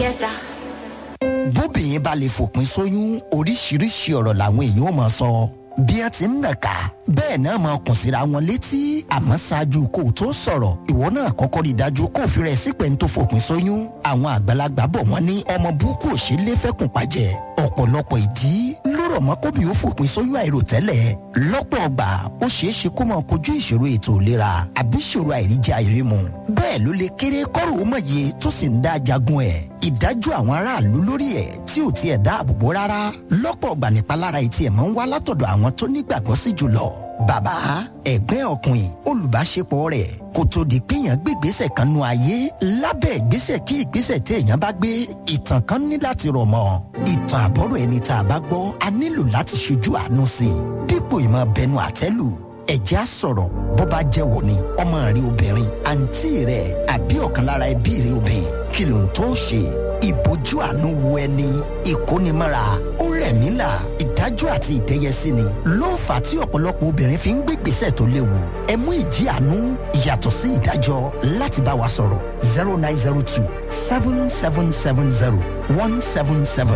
together. bóbìnrin bá lè fòpin sóyún oríṣiríṣi ọ̀rọ̀ làwọn èèyàn ò máa sọ bí ẹ ti ń nàka bẹ́ẹ̀ náà máa kùn síra wọn létí àmọ́ ṣáájú kó o tó sọ̀rọ̀ ìwọ náà kọ́kọ́ rí i dájú kó o fi rẹ̀ sípẹ́ ń tó fòpin sóyún àwọn àgbàlagbà bọ̀ wọ́n ní ọmọ burúkú ò ṣe é lé fẹ́kùn pàjẹ́ ọ̀pọ̀lọpọ̀ ìdí ló rọ̀ mọ́ kóbi ó fòpin sóyún àìròtẹ́lẹ̀ lọ́pọ̀ ọgbà ó ṣeé ṣe kó máa kojú ìṣòro ètò ìlera àbí ìṣòro àìríjẹ àìrímu bẹ́ẹ̀ ló lè kéré kọ́rò ó mọ̀ye tó sì ń dá jagun ẹ̀ ìdájọ́ àwọn aráàlú lórí ẹ̀ tí ò tiẹ̀ dáàbò bò rárá lọ́pọ̀ ọgbà nípalára etí ẹ̀ máa ń wá látọ̀dọ̀ àwọn tó nígbàgbọ́ sí jùlọ bàbá ẹ̀gbẹ́ ọkùnrin olùbáṣepọ̀ rẹ̀ kò tó di péyàn gbé ìgbésẹ̀ kan nu ayé lábẹ́ ìgbésẹ̀ kí ìgbésẹ̀ téèyàn bá gbé ìtàn kan ní láti rọ̀ mọ́ ìtàn àbọ̀rọ̀ ẹni tá a bá gbọ́ a nílò láti ṣojú àánú sí i dípò ìmọ̀ bẹnu àtẹ́lù ẹ̀jẹ̀ á sọ̀rọ̀ bó bá jẹ́ wò ni ọmọ rẹ obìnrin àǹtí rẹ àbí ọ̀kan lára ẹbí rẹ obìnrin kí ló ń tó ṣe ìbójú àánú wo ẹni ìkónimọ́ra ó rẹ̀ mí là ìdájọ́ àti ìtẹ́yẹsí ni ló ń fà tí ọ̀pọ̀lọpọ̀ obìnrin fi ń gbé gbèsè tó léwu ẹ mú ìjì àánú ìyàtọ̀ sí ìdájọ́ láti bá wa sọ̀rọ̀ zero nine zero two seven seven seven zero one seven seven.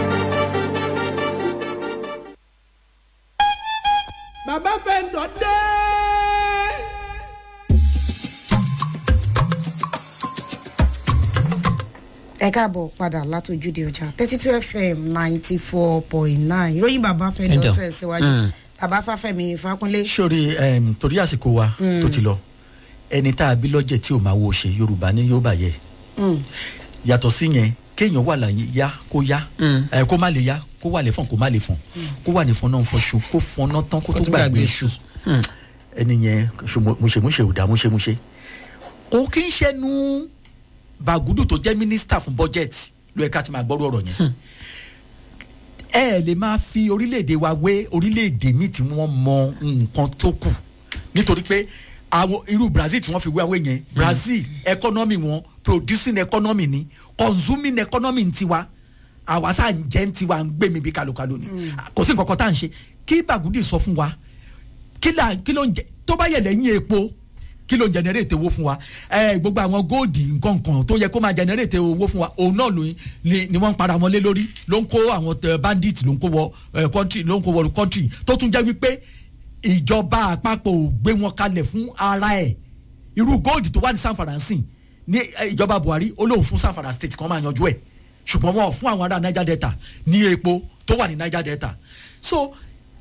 bàbá fẹ́ǹdọ̀ dé. ẹ káàbọ̀ padà látòjúde ọjà thirty two fm ninety four point nine ìròyìn bàbá fẹ́ lọ Ẹ̀dọ̀. tẹ̀síwájú bàbá fáfẹ́mi ìfákúnlé sórí um, torí àsìkò wa tó ti lọ ẹni tá a bí lọ́jẹ̀ tí ò máa wo ṣe yorùbá ní yóò bàyẹ̀ yàtọ̀ sí yẹn kéèyàn wà láyé yá kó yá ẹ kó má lè yá kó wà lè fọ̀n kó má lè fọ̀n kó wà ní fọ̀n náà fọṣù kó fọ̀n náà tán kó tó gbàgbé iṣu ẹni yẹn ṣùgbọ́n múṣemúṣe ò dá múṣemúṣe kò kí ń ṣẹnu bàgùdù tó jẹ́ mínísítà fún bọ́jẹ̀tì ló yẹ ká ti máa gbọ́rọ̀ ọ̀rọ̀ yẹn ẹ ẹ lè máa fi orílẹ̀-èdè wa wé orílẹ̀-èdè míì tí wọ́n mọ nǹkan tó kù nítorí pé àwọn irú brazil tí wọ́n fi wé awé yẹn brazil economy wọn producing economy ni consuming economy ń tiwa àwa sáà ń jẹ́ ń tiwa ń gbé mi bí kalokalo ni kò sí nǹkan kan tá à ń ṣe kí bàgùdì sọ fún wa kí là kí ló ń jẹ tó bá yẹ lẹ́yìn epo kí ló ń generate owó fún wa ẹ gbogbo àwọn góòdì nǹkan tó yẹ kó máa generate owó fún wa òun náà ló ni ni wọ́n ń para wọn lé lórí ló ń kó àwọn tẹ bandit ló ń kó wọ ẹ country ló ń kó wọ country tó tún jẹ́ wípé ìjọba àpapọ̀ ò gbé wọn kalẹ̀ fún ara ẹ̀ irú góòdì tó wà ní sanfara sí ní ẹ, ìjọba buhari ó lóun fún sanfara state kan máa yanjú ẹ̀ ṣùgbọ́n wọn ò fún àwọn ará niger delta ní epo tó wà ní niger delta so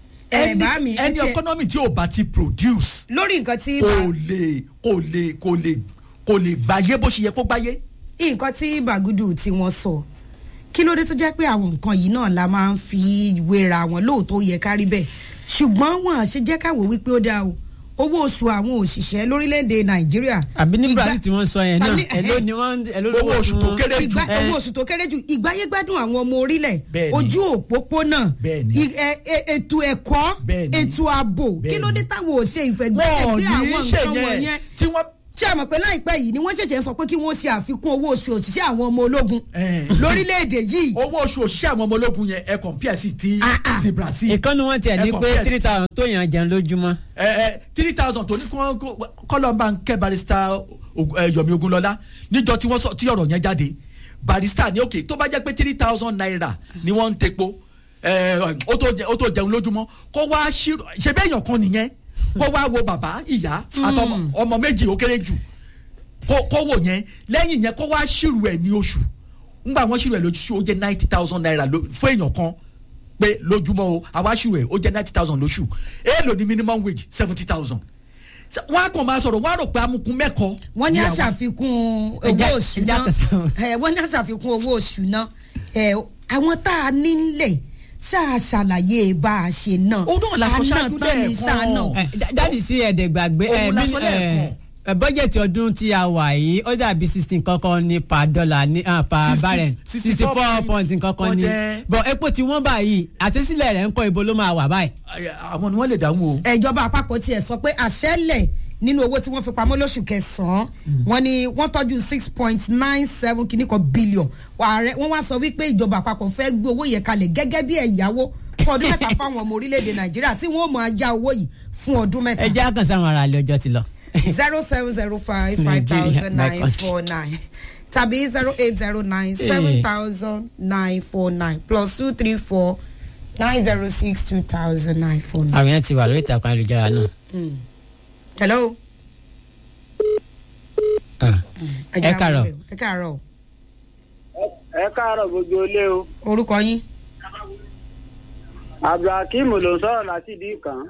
Ẹ ẹni bá mi, ẹ ẹni tiẹ̀- economy tí ò bá ti produce lórí nǹkan tí kò lè kò lè kò lè kò lè gbáyé bó ṣe yẹ kó gbáyé. nǹkan tí bàgùdù tí wọ́n sọ kí ló dé tó jẹ́ pé àwọn nǹkan yìí náà la máa ń fi wéra wọn lóòótọ́ ó yẹ kárí bẹ́ẹ̀ ṣùgbọ́n wọn à ṣe jẹ́ káwọ́ wípé ó dáa o owó oṣù àwọn òṣìṣẹ́ lórílẹ̀‐èdè nàìjíríà àbí ní ìgbà- brazil tí wọ́n sọ yẹn náà àbí- èló ni wọ́n èló Owó oṣù tó kéré jù. ìgbà Eh. owó oṣù tó kéré jù ìgbáyégbádùn àwọn ọmọ orílẹ̀ Bẹ́ẹ̀ni. ojú òpópónà Bẹ́ẹ̀ni. i- ẹ- ẹ- ètò ẹ̀kọ́ Bẹ́ẹ̀ni. ètò ààbò kí Bẹ́ẹ̀ni. ló dé táwọn ò ṣe ìfẹ̀gbẹ́kẹ̀gbé wọn ò ní àwọn ṣe nǹkan yẹn wọ̀nyẹn tí wọ́n. ṣé àmọ̀ pé láìpẹ́ yìí ni wọ́n ṣẹ̀ṣẹ̀ sọ pé kí wọ́n ṣe àfikún owó oṣù òṣìṣẹ́ àwọn ọmọ ológun Eh. lórílẹ̀‐èdè yìí owó oṣù òṣìṣẹ́ àwọn ọmọ ológun yẹn ẹ compare sí ti Ah, ah. ti brazil. ìkànnì wọn tiẹ̀ ní Ẹ pé compare three sí- thousand tó yàn jẹun lójúmọ́. ẹ ẹ three thousand tó ní kí wọ́n kọ́lọ́mbà ń kẹ́ barista Og- ẹ, yomi ogunlọ́lá níjọ tí wọ́n sọ tí ọ̀rọ̀ yẹn jáde barista ní òkè tó bá jẹ́ pé three thousand naira ni wọ́n ń tepo ẹ, ó tó jẹ- ó tó jẹun lójúmọ́ kó wá ṣírò ṣe bẹ́ẹ̀ yàn kan nìyẹn kó wá wo bàbá ìyá àtọmọ ọmọ méjì ó kéré jù kó kó wò yẹn lẹ́yìn yẹn kó wá ṣírò ẹ̀ ní oṣù ńgbà wọ́n ṣírò ẹ̀ lóṣù ó jẹ́ ninety thousand naira ló- fún èèyàn kan pé lójúmọ́ o àwa ṣírò ẹ̀ ó jẹ́ ninety thousand lóṣù èèlò ní minimum wage seventy thousand wọ́n á kàn máa sọ̀rọ̀ wọ́n á rò pé amukun mẹ́kọ̀ọ́ wọ́n ní ni àwọn- àṣàfikún owó Ẹja- oṣù ẹja náà tẹ̀sán. ẹ, wọ́n ní àṣàfikún owó oṣù náà ẹ, àwọn tá a ní nílẹ̀ ṣáà ṣàlàyé bá a ṣe náà Ó náà la sọ Àná ṣáájú tán ni lẹ́ẹ̀kan. ṣáà náà. Eh, dá- dáàdì sí ẹ̀ẹ́dẹ̀ gbàgbé Òun eh, la mí- sọ eh, lẹ́ẹ̀kan. eh, bọ́jẹ̀tì ọdún tí a wà yìí ó dàbí sixteen kankan ní per dollar ní ah, per 60 barrel sixty four point kankan ní point, bọ̀ epo tí wọ́n báyìí àtẹ́sílẹ̀ rẹ̀ ń kọ́ ibo ló máa wà báyìí. àwọn ni wọ́n lè dáhùn o. ìjọba àpapọ̀ tiẹ̀ sọ pé àṣẹ́lẹ̀ nínú owó tí wọ́n fi pamọ́ lóṣù kẹsàn-án wọ́n ní wọ́n tọ́jú six point nine seven kìíní kan billion ààrẹ wọ́n wá sọ wípé ìjọba àpapọ̀ fẹ́ gbé owó yẹn kalẹ̀ gẹ́gẹ́ bí ẹ̀yáwó fún ọdún mẹ́ta fáwọn ọmọ orílẹ̀-èdè nàìjíríà tí wọ́n máa já owó yìí fún ọdún mẹ́ta ẹ jẹ́ àkànṣe àwọn ará ilé ọjọ́ ti lọ. zero seven zero five five thousand nine four nine tàbí zero eight zero nine seven thousand nine four nine plus two three four nine zero six two thousand nine four nine. àwọn yẹn ti wà lórí ìtàkùn ayélujára náà. hello. Ah. ẹ jẹ́ ẹ káàárọ̀. àwọn ẹ káàárọ̀ o. ẹ káàárọ̀ gbogbo ilé o orúkọ yín. abdulhakeem ló ń sọ̀rọ̀ láti ìdí kan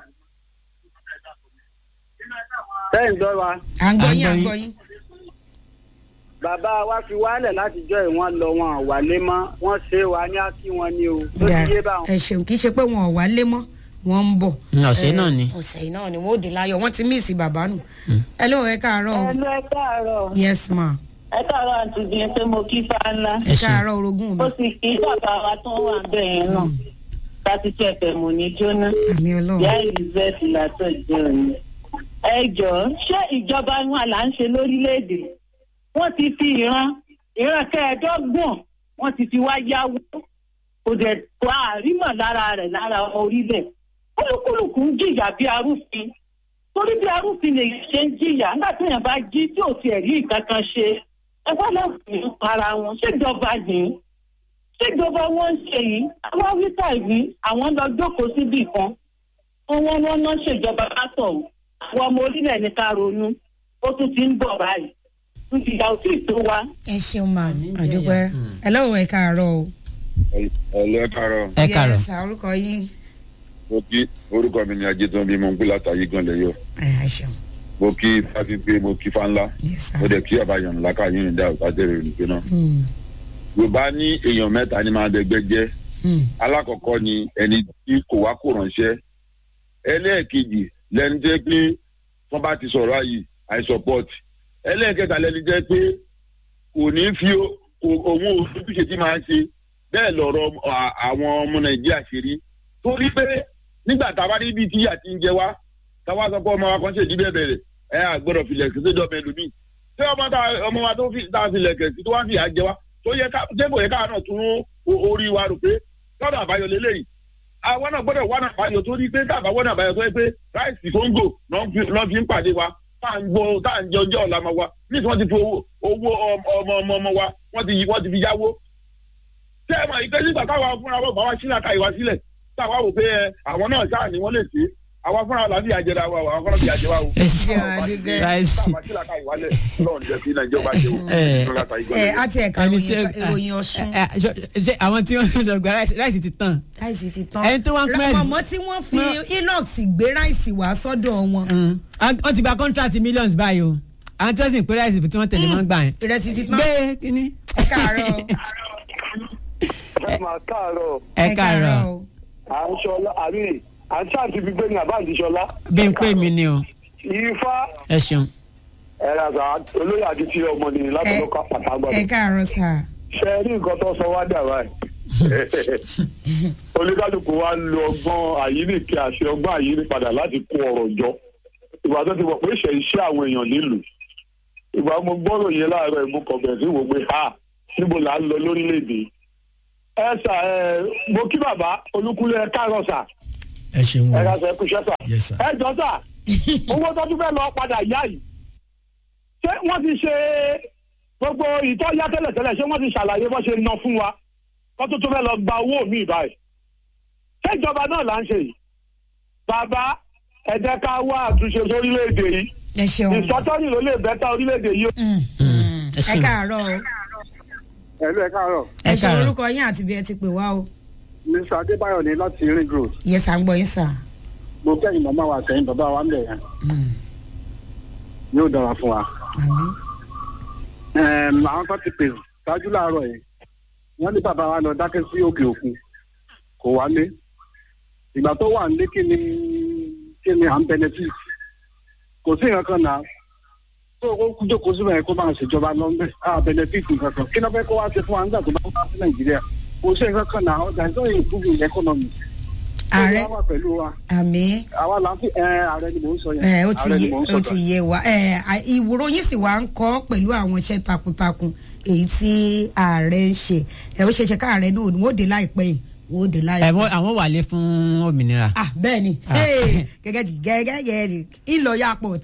sẹ́yìn gbọ́ wa à ń gbọ́ À ń yín à ń gbọ́ gbọ́ yín. yín. bàbá wa fi wálẹ̀ látijọ́ ẹ̀ wọ́n lọ wọn ò wálé mọ́ wọ́n ṣe wa ní ákí wọn ni o tó ti yé báwọn. ẹ ṣeun kì í ṣe pé wọn ò wá lé mọ́ wọ́n ń bọ̀. Mm, ọ̀sẹ̀ Eh, náà ni. ọ̀sẹ̀ yìí náà ni wọ́n ò dín láyọ̀ wọ́n ti míìsì bàbá nù. ẹ lóun ẹ káàárọ̀ o. Ẹnu ẹ káàárọ̀. yes ma. Ẹ káàárọ̀ àǹtí bíi pé mo kí fáńlá. ẹ Ẹ ṣeun. káàárọ̀ orogún mi. Ó sì kí bàbá wa tó wà bẹ́ẹ̀ yẹn náà. Láti tún ẹ̀fẹ̀ mò ní jóná. àmì Ìyá ọlọ́run. Elizabeth látọ̀ jẹ́ òní. Ẹ jọ̀ọ́ ṣé ìjọba wọn là ń ṣe lórílẹ̀‐èdè? Wọ́n ti fi ìran ìran kẹẹ̀ẹ́dọ́gbọ̀n wọ́n ti fi wá yáwó. Kò dẹ̀ tó àrímọ̀ lára rẹ̀ lára ọmọ orílẹ̀. Kúlùkùlùkù ń jìyà bí arúfin. Torí bí arúfin lè ṣe ń jìyà nígbà tí èèyàn bá jí tí ò tiẹ̀ rí nǹkan kan ṣe. Ẹ wá lọ́wọ́ ní para wọn. Ṣéjọba yìí ṣèjọba wọn ń ṣe yìí àwọn wíta yìí àwọn lọ jókòó síbì kan wọn wọn wọn náà ṣèjọba látọ àwọn ọmọ orílẹ̀ ní ká ronú ó tún ti ń bọ̀ báyìí tún ti ya òtún ìtó wa. ẹ ṣeun ma àdúpẹ́. ẹ lóun ẹ káàárọ̀ o. ọlẹ́ kárọ̀ ẹ káàárọ̀. yes sir, orúkọ yín. mo kí orúkọ mi ni ajétán bí mo ń gbé látàyè gan lẹ́yọ̀ ẹ ẹ ṣeun. mo kí fáfíńpé mo kí fáńlá yes sir. mo dẹ̀ kí àbáyọ̀ ńlá káyọ̀ ní dáhùn kájẹ́rẹ́ ìrìnkè náà. Mm, yorùbá ní èèyàn mẹ́ta ni máa dẹgbẹ́ jẹ́ mm, alákọ̀ọ́kọ́ ni ẹni tí kò wá kò ránṣẹ́ ẹlẹ́ẹ̀kejì lẹni jẹ́ pé wọ́n bá ti sọ̀rọ̀ àyè i support ẹlẹ́ẹ̀kẹta lẹni jẹ́ pé kò ní fi o- kò- òun òṣùṣe tí máa ń ṣe bẹ́ẹ̀ lọ̀rọ̀ à- àwọn ọmọ nàìjíríà ṣe rí torí pé nígbà tá a bá rí ibi tí ìyà ti ń jẹ wá táwa sọ pé ọmọ wa kan ṣèdí bẹ́ẹ̀ bẹ̀rẹ̀ ẹ àgbọ̀dọ̀ filẹ̀ kí séjọba ẹlòmíì ṣé ọmọ tá ọmọ wa tó fi tá a filẹ̀ kẹ̀ sí tó wá ń fìyà jẹ wá tó yẹ ká débò yẹ káà náà tún o- orí wa rò pé lọ́dọ̀ àbáyọ lélẹ́yìí àwọn náà gbọ́dọ̀ wọ́n àbáyọ tó rí pé káàbá wọ́n àbáyọ tó yẹ pé ráìsì kóńgò náà fi- náà fi ń pàdé wa tá à ń gbọ́ tá à ń jẹ ọjọ́ ọ̀la ọmọ wa ní tí wọ́n ti fi owó owó ọmọ ọmọ ọmọ ọmọ wa wọ́n ti wọ́n ti fi yáwó. ṣé ẹ mọ̀ ìpè nígbà táwa fúnra wọn bá wa sílẹ̀ ká ìwà sílẹ̀ táwa wò pé ẹ, àwọn náà sáà ni wọ́n lè ṣe àwa fúnra wọn làbí àjẹrà wa àwọn fúnra bí àjẹwà o. ẹ ṣe ráìsì. táwa sílẹ̀ ká ìwà lẹ̀ lọ́run jẹ́ kí nàìjíríà bá ṣe o. Ẹ. ẹ á ti ẹ̀ka ẹni tí ìròyìn ìròyìn ọ̀sùn. ẹ, ẹ, ṣọ- ṣe àwọn tí wọ́n lọ gba ráìsì ráìsì ti tàn. ráìsì ti tán. Ẹni tó wá ń pẹ́- mọ̀mọ́ tí wọ́n fi inox gbé ráìsì wá sọ́dọ̀ wọn. Mm. Àwọn- wọ́n ti gba contract millions báyìí o àwọn tí wọ́n sì ń pé ráìsì tí wọ́n tẹ̀lé wọn gbà yẹn. ìrẹsì ti tán. gbé kínní. ẹ káàárọ̀. ẹ máa káàárọ̀ ẹ káàárọ̀ o. à ń ṣọlá àmì à ń ṣáàtì gbígbé ní àbáǹdì ṣọlá bí n pè mí ni o ifá ẹ ṣeun. ẹ̀rọ àgbà olóyè àti tí ọmọ nìyí láti Ẹ- lọ́kọ̀ pàtàkì ẹ káàárọ̀ sà. ṣe rí nǹkan tó sọ wá dà báyìí oníkálukú wa ń lo ọgbọ́n àyíníkì àṣẹ ọgbọ́n àyíní padà láti kó ọ̀rọ̀ jọ ìgbà tó ti wọ̀ pé ìṣẹ̀ iṣẹ́ àwọn èèyàn nílùú ìgbà mo gbọ́rọ̀ yẹn láàárọ̀ ìmú kan bẹ̀rẹ̀ sí wò pé ha níbo là ń lọ lórílẹ̀‐èdè ẹ sà ẹ mo kí bàbá olúkúlẹ̀ ẹ káàárọ̀ sà ẹ ṣeun ẹ ká o sọ ẹ kú iṣẹ́ sà yes sir. ẹ jọ sà owó tó tún fẹ́ lọ padà yá yìí ṣé wọ́n ti ṣe gbogbo ìtọ́já tẹ́lẹ̀tẹ́lẹ̀ ṣé wọ́n ti ṣàlàyé bó ṣe ná fún wa kó tó tún fẹ́ lọ gba owó mi báyìí ṣé ìjọba náà là ń ṣe yìí bàbá ẹ jẹ́ ká wá àtúnṣe sórílẹ̀-èdè yìí ẹ ṣeun. ìsọtọ́ni ló lè bẹ́tà orílẹ̀-èdè yìí. Mm, mm. ẹ ẹ ṣeun. káàárọ̀ o. ẹ̀lú ẹ̀ káàárọ̀ ẹ ẹ ṣe káàárọ̀. orúkọ yín àti bí ẹ ti pè wá o. mr adébáyọ̀ ní láti ring road yẹ sà ń gbọ́ yín sà. mo kẹ́yìn màmá wa sẹ́yìn bàbá wa ń bẹ̀ yẹn Mm, yóò dára fún wa. àmín. Ẹm, àwọn kan ti pè ṣáájú láàárọ̀ yìí wọ́n ní bàbá wa lọ dákẹ́ sí òkè òkun kò wálé ìgbà tó wà nílé kí ni kí ni à ń benefit kò sí nǹkan kan náà tó o kú jókòó síbẹ̀ yẹn kó máa ṣèjọba lọ́nbẹ̀ à benefit nǹkan kan kí ló fẹ́ kó wá ṣe fún wa nígbà tó bá wá sí nàìjíríà kò sí nǹkan kan náà ọjà ìjọ ìpúgù economy. ààrẹ ó wà pẹ̀lú wa àmín. àwa là ń fi ẹ ààrẹ ni mò ń sọ yẹn ẹ ó ti ààrẹ ni yé mò ń ó sọ ti yé wa ẹ à- ìwúrò yín sì wá ń kọ́ pẹ̀lú àwọn iṣẹ́ takuntakun èyí tí ààrẹ ń ṣe ẹ ó ṣeéṣe káàrẹ náà ni wọ́n ó dé láìpẹ́ yìí wọ́n ó dé ẹ láìpẹ́. wọ́n- àwọn wà lé fún òmìnira. ah bẹ́ẹ̀ ni Ah. Hey, gẹ́gẹ́ di gẹ́gẹ́ gẹ́gẹ́ di ńlọ airport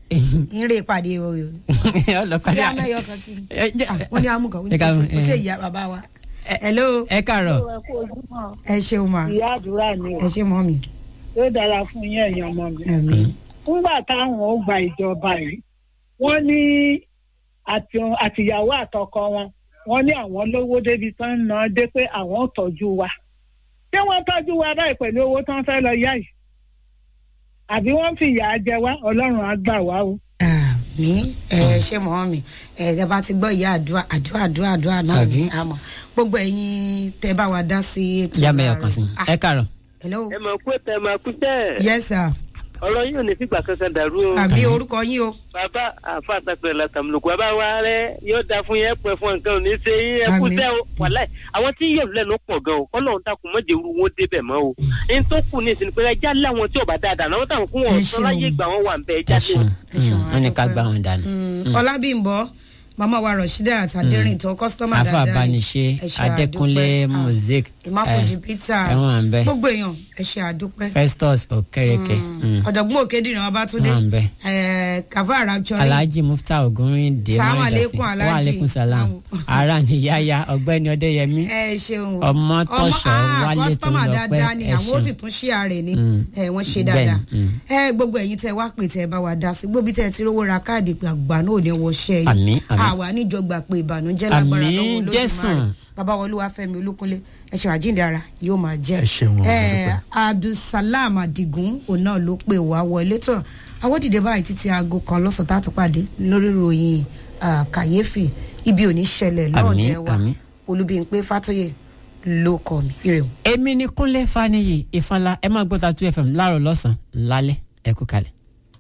ń rè pàdé o ọlọ́pàá ṣé amẹ́yọ kan sí Ẹ jẹ́- Ah, wọ́n ní amúkan wọ́n Ẹ ká- ní kò sí ẹ. ìyá bàbá wa hello ẹ káàárọ̀ ẹ kú ojúmọ́ ẹ ṣeun ma ìyá àdúrà ni ẹ ṣe mọ́ mi ó dára fún yín ẹ̀yàn ọmọ mi. ẹ̀mí nígbà táwọn ó gba ìjọba yìí wọ́n ní àti- àtìyàwó àtọkọ wọn wọ́n ní àwọn lówó débi tán ń ná dé pé àwọn ò tọ́jú wa ṣé wọ́n tọ́jú wa báyìí pẹ̀lú owó tán fẹ́ lọ yá yìí àbí wọ́n fi ìyà jẹ wá ọlọ́run á gbà wá o. àmì ẹ ṣe mọ́ mi ẹ ẹ bá ti gbọ́ ìyá àdúrà àdúrà àdúrà àdúrà náà Àbí? ni àmọ́ gbogbo ẹ̀yin tẹ́ bá wa dá sí ètò yá mẹ́yọ̀ kan sí láàárọ̀. ẹ káàárọ̀ hello ẹ mọ̀ pé tẹ máa kú tẹ́ yes sir ọ̀rọ̀ yìí ò ní fìgbà kankan dàrú o. àbí orúkọ yín o bàbá àfa àtàkùrẹ̀ làtàmùlùkù bàbá wa rẹ yóò da fún yẹn pẹ́ fún nǹkan ò ní ṣe yín ẹ kú Àmín. tẹ́ o wàláì àwọn tí yóò lẹ́nu pọ̀ gan o kọ́lọ́hún takùn mọ́jẹ̀ wúru wọn débẹ̀ mọ́ o. ẹni tó kù ní ìsinmi pé ẹja láwọn tí ò bá dáadáa náà wọ́n táwọn kún wọn Ẹ sọ láyé ṣeun. ìgbà wọn wà ń bẹ ẹ ẹja lé ṣeun ẹ ṣeun, wọ́n ní ká àdúpẹ́. gbá wọn dànù. Mm, ọlábìnbọ màmá wa rọṣídà àtàdérìn tó kọ́sítọ́mà afa dáadáa ni. abaniṣe Ẹ ṣe adékúnlé àdúpẹ́. Ah, mosaic ìmáfojú eh, peter ẹ̀wọ̀n à ń bẹ gbogbo èèyàn ẹ ṣe àdúpẹ́. festus okereke mm. ọ̀jọ̀gbọ́n òkèdìrín ọbátúndé Wọ́n à ń bẹ. eh, kàfá rapture alhaji mufta ogunrin de Salaam mọ́rìndọ̀sí alaikum, Alhaji. wa aleykum salam ara ni yaya ọgbẹ́ni ọdẹ́yẹmí ẹ ṣeun Ọmọ tọ̀ṣọ́ Wálé kọ́sítọ́mà Tolúlọpẹ́, dáadáa ni ẹ àwọn ó ṣeun. sì tún ṣí ààrẹ ni Mm. ẹ wọ́n ṣe Bẹ́ẹ̀ni, dáadáa mm. ẹ gbogbo ẹ̀yin tẹ wá pè tẹ bá wa dá sí gbóbi tẹ ti rówó ra káàdì pé àgbà náà ò ní wọṣẹ́ yìí Àmín, àmín. àwa níjọgbà pé ìbànújẹ́ lágbára Àmín, lọ́wọ́ Olódùmarè Jésù. bàbá wa Olúwafẹ́mi Olúkúnlé ẹ ṣe àjíǹde ara yóò máa jẹ́ Ẹ ṣeun, ẹ àdúpẹ́. Abdulsalam Adigun òun náà ló pè wá wọlé tán àwọn dìde báyìí títí aago kan lọ́sàn tá a tún pàdé lórí ìròyìn ah, kàyéfì ibi ò ní ṣẹlẹ̀ Àmín, lọ́ọ̀dẹ̀ wa àmín. Olúbímpé Fátóyè ló kọ mi ire o. èmi ni kúnlé faniyi ìfanla ẹ máa gbọ́ ta two fm láàárọ̀ lọ́sàn-án lálẹ́ ẹ kú kalẹ̀.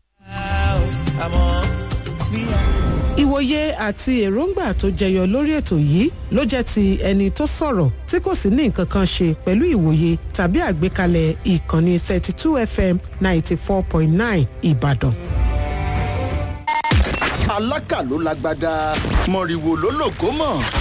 ìwòye àti èròǹgbà tó jẹyọ lórí ètò yìí ló jẹ́ ti ẹni tó sọ̀rọ̀ tí kò sì ní nǹkan kan ṣe pẹ̀lú ìwòye tàbí àgbékalẹ̀ ìkànnì 32 fm 94.9 ìbàdàn. alákà ló lágbádá mọ̀rìwò ló lògó mọ̀